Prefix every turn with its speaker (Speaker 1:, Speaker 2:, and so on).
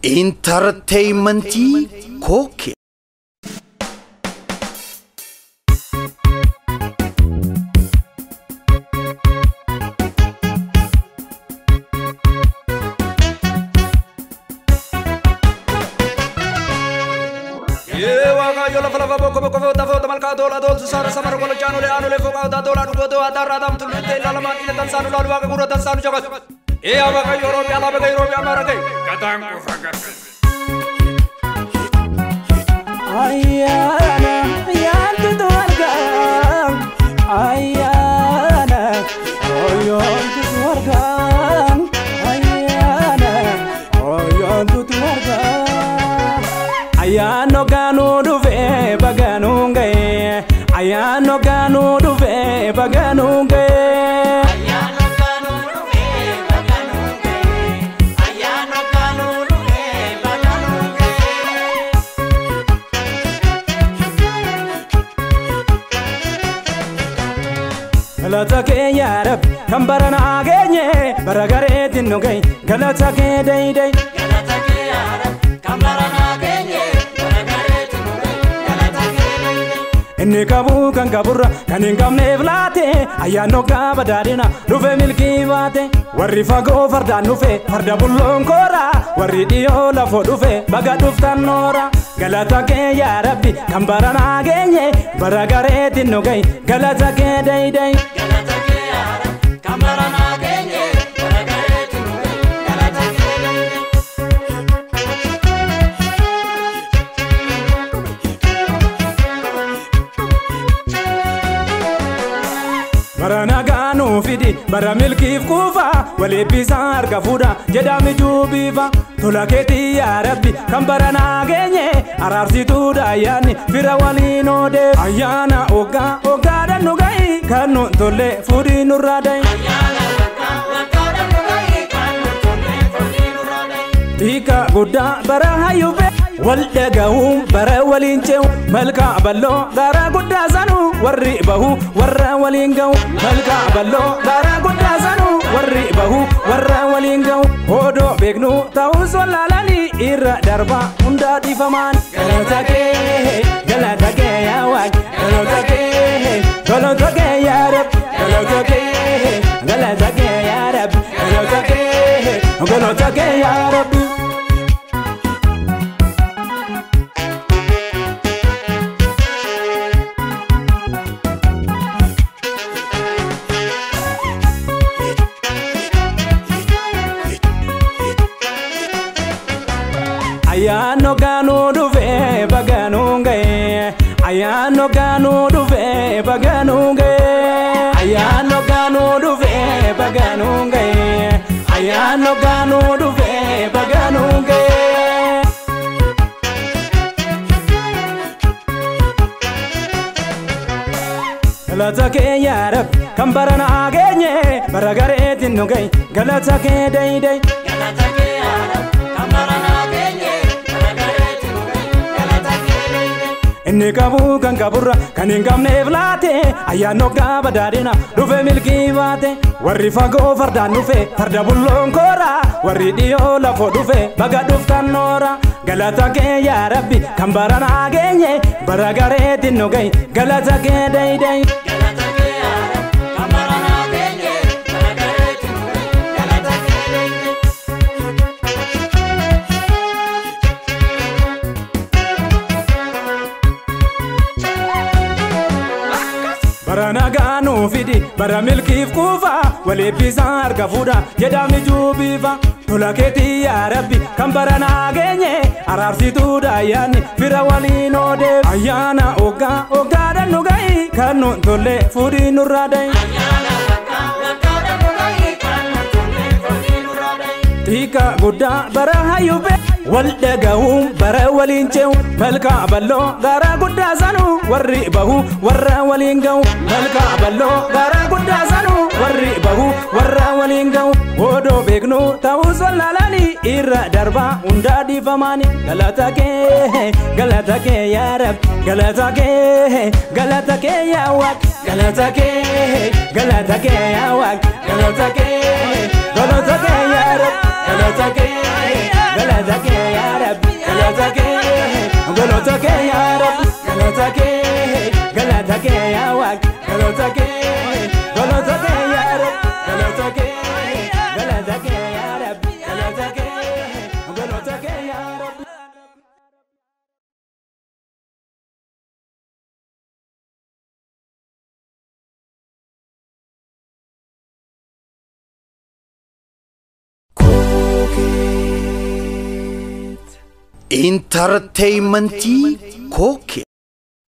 Speaker 1: intarteeymentii kooke
Speaker 2: waaqayyo lafa lafa bokko bokko foota foota malkaa doolaa dooltu saara samara gola jaanulee aanulee foqaa odaa doolaa dhugoo adaarraa daamtu luttee ilaalamaan dhiila tansaanu laalu waaqa gurra tansaanu jabas ee yaa waaqayyo oromiyaa laaba gay oromiyaa maara gay gataan qofa gafe.
Speaker 3: Ayyaana yaantutu argaa Ayyaana oyyoontutu argaa Ayyaana oyyoontutu argaa Ayyaanno gaanuu dhufee bagaanuu ga'ee Ayyaanno gaanuu dhufee bagaanuu ga'ee galata kee yaa rabbi kan bara naa geenye bara gareetiin nu gahe galata kee daydai inni qabu kan qaburra kan hin qabneef laate ayyaanno gaaba daadhina dhufe milkii baate warri fagoo fardaan dhufe farda bulloon koora warri dhiyoo lafoo dhufe baga dhuftan noora galata kee yaa rabbi kan bara naa geenye bara gareetiin nu gahe galata kee daydai bara nagaa nuu fidi bara milkiif kuufa waleebbisaa harka fuudha jedhami juubiifa tola keetii yaa rabbi kan bara naa geenye araarsituudha ayyaanni fira waliin oodee ayyaana oggaa oggaadhan nu gahi kan nu tolle fuudhii nurraa dahi Tika guddaa bara hayyube wal dhaga'uun bara waliin ce'u malkaa balloo gara guddaa sanu warri bahu warra waliin ga'u malkaa balloo gara guddaa sanu warri bahu warra waliin ga'u odoo beeknu ta'us wallaalanii irra darba hundaa dhiifamaan galata kee galata kee yaa waaq galata kee galata kee yaa rab galata kee galata kee yaa rab galata kee galata kee yaa rabbi. ayyaanno gaanuu dhufee bagaanuu ga'ee ayyaanno gaanuu dhufee bagaanuu ga'ee ayyaanno gaanuu dhufee bagaanuu ga'ee ayyaanno gaanuu dhufee bagaanuu ga'ee. galata kee yaa rabbi kan bara naa geenye bara gareetiin nu gahe galata kee daydai. inni qabu kan qaburra kan hin qabneef laate ayyaanno gaaba daadhina dhufe milkii baate warri fagoo fardaan dhufe farda bulloon koora warri dhiyoo lafoo dhufe baga dhuftan noora galata kee yaa rabbi kan bara naa geenye bara gareetiin nu gahe galata kee daydai. bara nagaa nuu fidi bara milkiif kuufa waleebbisaa harka fuudha jedhami juubiifa tola keetii yaa rabbi kan bara naa geenye araarsituudha ayyaanni fira waliin oodee ayyaana oggaa oggaadhan nu gahi kan nu tolle fuudhii nurraa dahi. Tika guddaa bara hayyube wal dhaga'uun bara waliin ce'u malkaa balloo gara guddaa sanu warri bahu warra waliin ga'u malkaa balloo gara guddaa sanu warri bahu warra waliin ga'u odoo beeknu ta'us wallaalanii irra darbaa hundaa dhiifamaani galata kee galata kee yaa rab galata kee galata kee yaa waaq galata kee galata kee yaa waaq galata kee galata kee yaa rab galata kee galata kee yaa
Speaker 1: intarteeymentii kookee